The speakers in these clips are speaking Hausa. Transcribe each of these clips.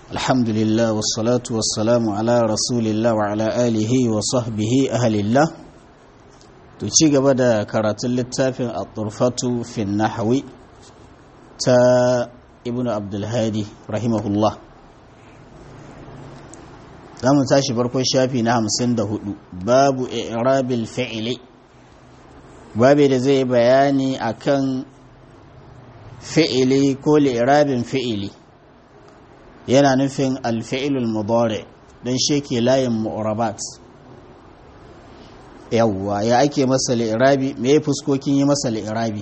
الحمد لله والصلاة والسلام على رسول الله وعلى آله وصحبه أهل الله تشيغ بدا كرات اللتافين الطرفة في النحو تا ابن عبد الهادي رحمه الله zamu tashi farkon shafi na hamsin da hudu babu i'rabil fi'li babu da zai bayani akan fi'ili ko li'irabin fi'ili yana nufin alfi'ilul mudari don sheke layin mu'rabat yawwa ya ake masa li'irabi me ya fuskokin yi masa li'irabi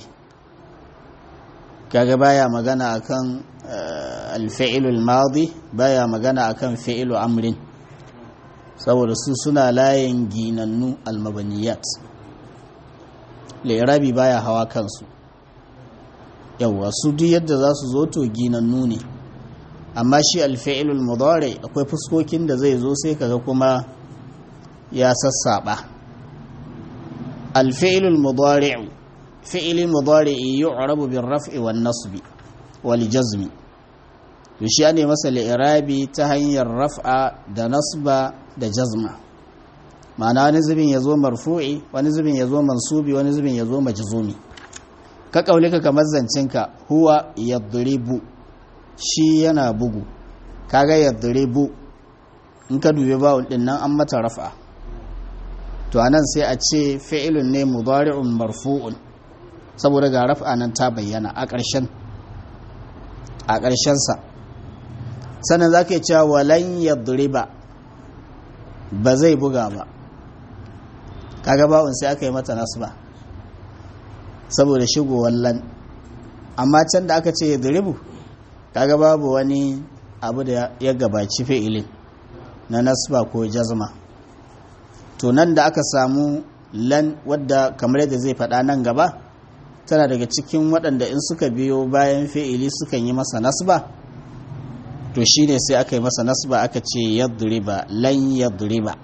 kaga baya magana akan alfi'ilul madi baya magana akan fi'ilu amrin saboda su suna layin ginannu almabaniyat li'irabi baya hawa kansu yawwa su duk yadda za su zo to ginannu ne amma shi alfa'ilul mudari akwai fuskokin da zai zo sai kaga kuma ya sassaba alfa'ilul mudari fi'ilul mudari yu'rabu bir raf'i wan nasbi wal jazmi to shi ne masa li'irabi ta hanyar raf'a da nasba da jazma ma'ana wani zubin ya zo marfu'i wani zubin ya zo mansubi wani zubin ya zo majzumi ka kaulika kamar zancinka huwa yadribu shi yana bugu kaga yadribu in ka dubi bawul din nan an mata raf'a to anan sai a ce fi'ilun ne mudari'un marfu'un saboda ga raf'a nan ta bayyana a ƙarshen a ƙarshen sa sannan zaka cewa walan yadriba ba zai buga ba kaga bawun sai aka yi mata nasba saboda shigowar lan amma can da aka ce ya duribu kaga babu wani abu da ya gabaci fi'ilin na nasba ko jazma to nan da aka samu lan wadda kamar yadda zai faɗa nan gaba tana daga cikin waɗanda in suka biyo bayan fi'ili sukan yi masa nasba to shine sai aka yi masa nasba aka ce yadriba lan yadriba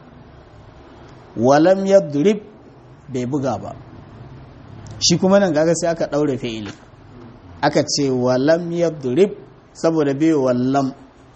walam yadrib bai buga ba shi kuma nan gaga sai aka ɗaure fi'ili aka ce walam yadrib saboda bai wallam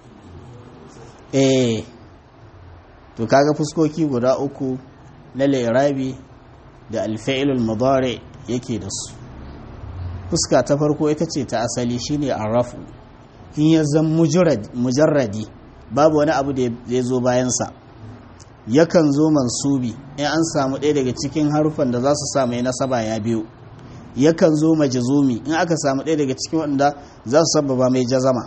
eh to kaga fuskoki guda uku na lirabi da alfa'ilul mudari yake da su fuska ta farko ita ce ta asali shine arrafu in ya zan mujarradi babu wani abu da ya zo bayansa yakan zo mansubi in an samu ɗaya daga cikin harufan da za su samu nasaba ya biyu yakan zo majazumi in aka samu ɗaya daga cikin waɗanda za su sababa mai jazama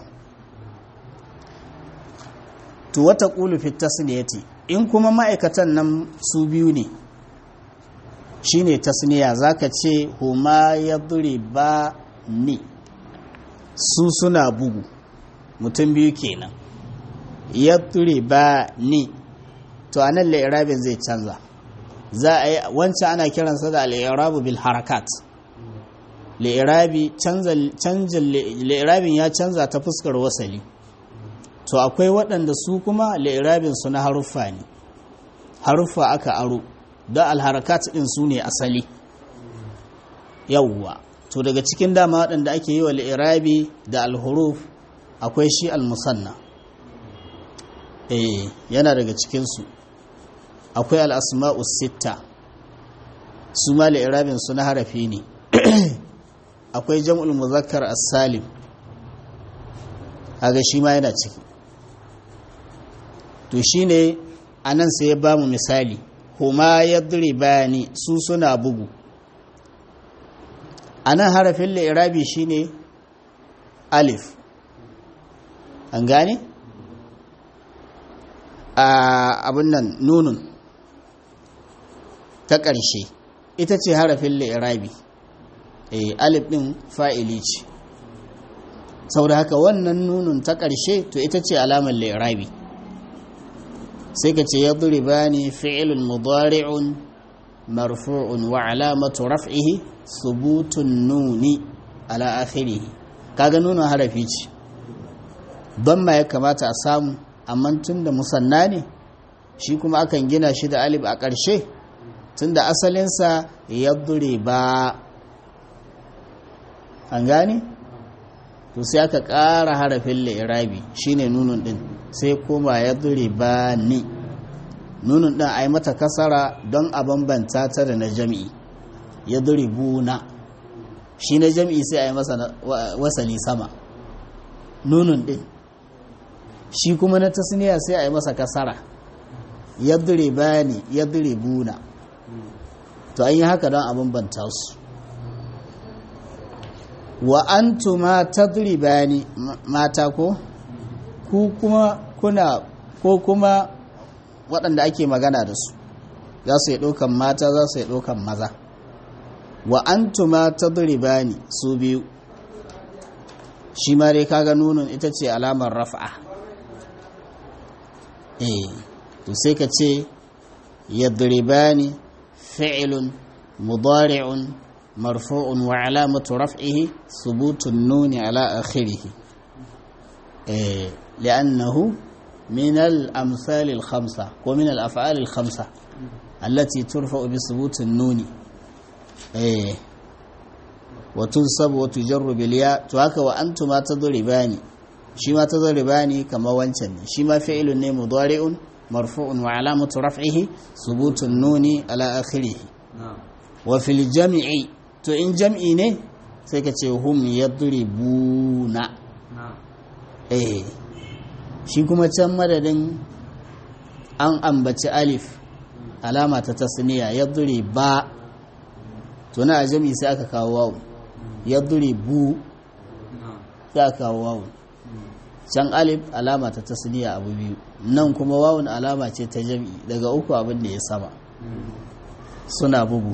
to wata ƙulu fit tasniyati in kuma ma'aikatan nan su biyu ne shine tasniya zaka ce huma ba ni su suna bugu mutum biyu kenan ba ni to a nan la'irabin zai canza za a yi wancan ana kiransa da al'irabu bil harakat la'irabin ya canza ta fuskar wasali to akwai waɗanda su kuma la'irabin su na haruffa ne haruffa aka aro don alharakat ɗin su ne asali yawwa to daga cikin dama waɗanda ake yi wa la'irabi da alhuruf akwai shi almusanna eh yana daga cikinsu akwai al'asma'u sitta su ma la'irabin su na harafi ne akwai jam'ul muzakkar as-salim haga shi ma yana ciki to shine anan sai ya bamu misali huma yadribani su suna bugu anan harafin li'irabi shine alif an gane a abin nan nunun ta ƙarshe ita ce harafin li'irabi e, alif ɗin fa'ili ce sau da haka wannan nunun ta ƙarshe to ita ce alamar li'irabi sai ka ce ya ba ni fi'ilun mudari'un marfu'un wa alamatu raf'ihi subutun nuni ala akhirihi kaga nuna harafi ce don ma ya kamata a samu amma tun da musanna ne shi kuma akan gina shi da alif a ƙarshe tun da asalinsa ya ba an gane to sai aka ƙara harafin li'irabi shine nunun din sai koma ya ba ni nunun din a yi mata kasara don a bambanta ta da na jami'i ya buna shi na jami'i sai a yi masa wasali sama nunun din shi kuma na tasniya sai a yi masa kasara ya bani ya buna to an yi haka don a bambanta su wa antuma tadribani mata ko ku kuma kuna ko kuma waɗanda ake magana da su za su yi ɗaukan mata za su yi ɗaukan maza wa antuma tadribani su biyu shi ma dai kaga nunun ita ce alamar raf'a eh to sai ka ce yadribani fi'lun mudari'un مرفوع وعلامة رفعه ثبوت النون على آخره إيه لأنه من الأمثال الخمسة ومن الأفعال الخمسة التي ترفع بثبوت النون إيه وتنصب وتجر بالياء تهك وأنتما تضربان شما تضربان كما وانشن شما فعل مضارع مرفوع وعلامة رفعه ثبوت النون على آخره وفي الجمع to in jam'i ne sai ka ce hum yadribuna eh shi kuma can madadin an ambaci alif alama ta tasniya yadriba to na a jam'i sai aka kawo wawu yadribu sai aka kawo wawu can alif alama ta tasniya abu biyu nan kuma wawun alama ce ta jam'i daga uku abin da ya sama suna bugu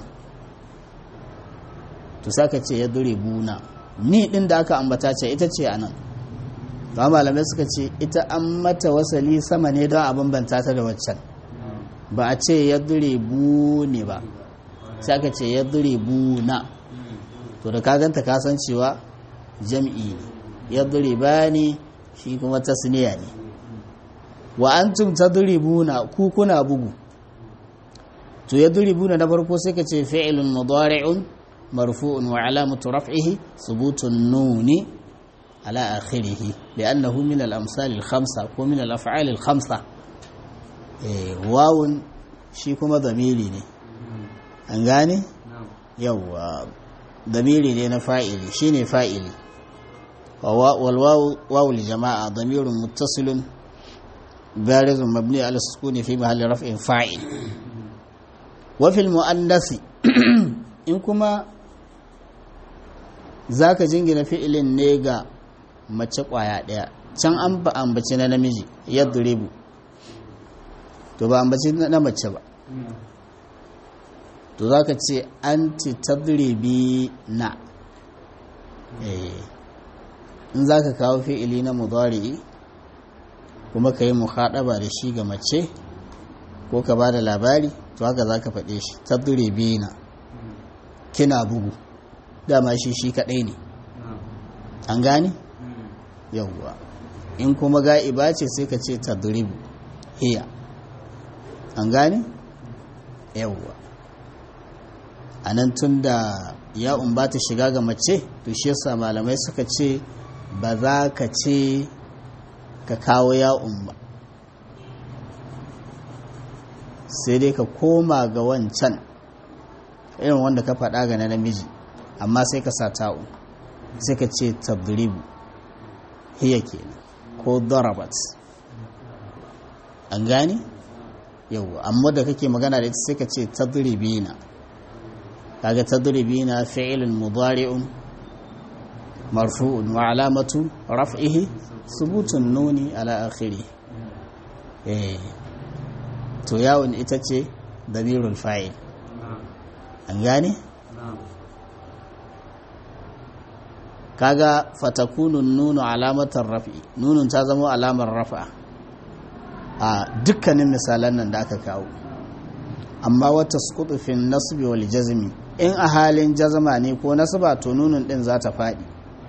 to saka ce ya dure buna ni din da aka ambata ce ita ce a nan ba malamai suka ce ita an mata wasali sama ne don a bambanta ta da waccan ba a ce ya dure ne ba sai aka ce ya dure buna to da ka ganta ka san cewa jam'i ne ya dure ba ne shi kuma tasniya ne wa antum tadribuna ku kuna bugu to ya buna na farko sai ka ce fi'lun mudari'un مرفوع وعلامة رفعه ثبوت النون على آخره لأنه من الأمثال الخمسة ومن الأفعال الخمسة إيه واو شيكما ضميري ne an gane yawwa damiri ne na fa'ili shine fa'ili والواو الجماعة ضمير متصل بارز مبني على السكون في محل رفع فاعل وفي المؤنث in kuma za ka jingina fi'ilin ne ga mace ƙwaya ɗaya can an ba ambaci na namiji ya duribu to ba ambaci na mace ba to za ka ce anti tadribi na in za ka kawo fi'ili na mudari kuma ka yi muhaɗaba da shi ga mace ko ka ba da labari to haka za ka faɗe shi tadribi na kina bugu dama shi shi kadai ne an gane yawwa in kuma ga'iba ce sai ka ce tadribu hiya an gane yawwa a nan tun da ya'un ba ta shiga ga mace to shi yasa malamai suka ce ba za ka ce ka kawo ya'un ba sai dai ka koma ga wancan irin wanda ka faɗa ga na namiji amma sai ka sa ta'u sai ka ce tadribu hiya kenan ko darabat an gane yau amma da kake magana da ita sai ka ce tadribina kaga tadribina fi'lun mudari'un marfu'un wa alamatu raf'ihi subutun nuni ala akhiri eh to yawon ita ce damirul fa'il an gane kaga fatakunun nunu alamatar rafi nunun ta zama alamar rafa a dukkanin misalan nan da aka kawo amma wata fin nasbi wal jazmi in a halin jazma ne ko nasba to nunun din za ta faɗi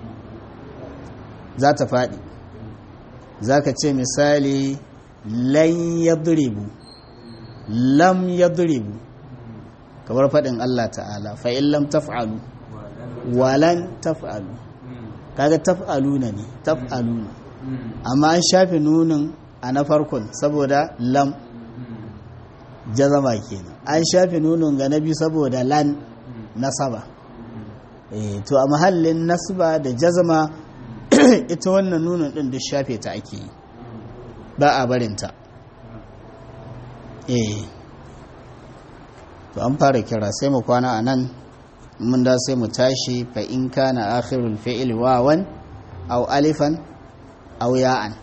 za ta faɗi za ka ce misali lan yadribu lam yadribu kamar faɗin Allah ta'ala fa'in lam taf'alu walan taf'alu kaga taf'aluna ne taf'aluna amma an shafe nunin a na farkon saboda lam jazama kenan an shafe nunin ga na biyu saboda lan nasaba eh to a mahallin nasba da jazama ita wannan nunin din duk shafe ta ake yi ba a barinta eh to an fara kira sai mu kwana a nan mun da sai mu tashi fa in kana akhirul fi'l wawan aw alifan aw ya'an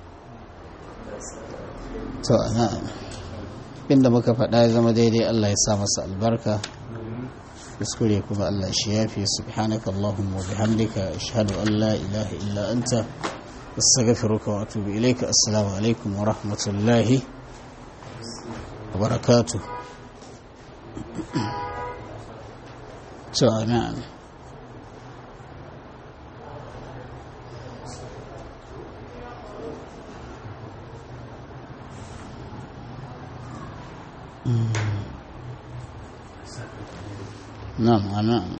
to na'am inda muka faɗa ya zama daidai Allah ya sa masa albarka kuskure kuma Allah shi yafi subhanaka allahumma wa bihamdika ashhadu an la ilaha illa anta astaghfiruka wa atubu ilayka assalamu alaikum wa rahmatullahi wa barakatuh to na'am نعم نعم